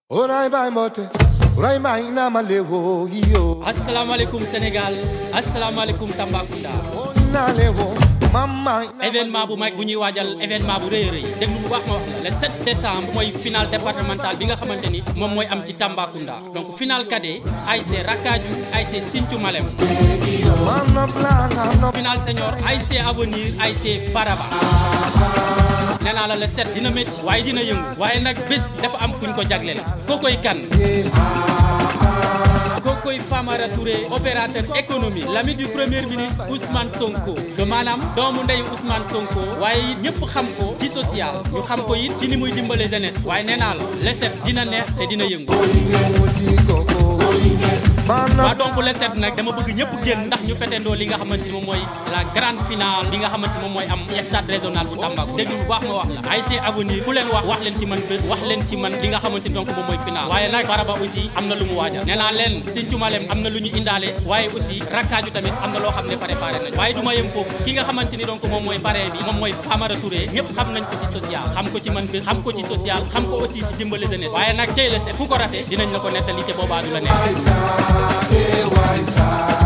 Oray bay mbote oray bay na ma lewo yo asalaamaaleykum Sénégal asalaamaaleykum Tambacounda na lewo mama événement bu mag bu ñuy waajal événement bu rëy a rëy déglu bu baax ma wax la le 7 décembre mooy final départemental bi nga xamante ni moom mooy am ci Tambacounda donc final cadet ASC Rakaju ASC Sinthiou Malem man no blanga no final senior ASC Avenir ASC Faraba nee naa la le 7 dina métti waaye dina yëngu waaye nag bés bi dafa am kuñ ko jagleel kookoy kan kookoy Famara Touré opérateur économie l'ami du premier ministre Ousmane Sonko de maanaam doomu ndeyu Ousmane Sonko waaye it ñëpp xam ko ci social ñu xam ko it ci ni muy dimbale jeunesse waaye nee naa la le 7 dina neex te dina yëngu man no waaw donc le 7 nag dama bëgg ñëpp génn ndax ñu fetendoo li nga xamante ni moom mooy la grande finale bi nga xamante ni moom mooy am ci stade régional bu Tambacounda déglu bu baax ma wax la ASC avenir ku leen wax wax leen ci man bés wax leen ci man li nga xamante ni donc moom mooy finale waaye nag Faraba aussi am na lu mu waajal nee naa leen Sinthiou Malem am na lu ñu indaale waaye aussi rakkaaju tamit am na loo xam ne préparé nañ waaye du ma yem foofu ki nga xamante ni donc moom mooy parrain bi moom mooy Famara Touré ñëpp xam nañ ko ci social xam ko ci man bés xam ko ci social xam ko aussi ci dimbale jeunesse waaye nag cey le 7 ku ko raté dinañ la ko nettali te boobaa du la neex sa e wai sa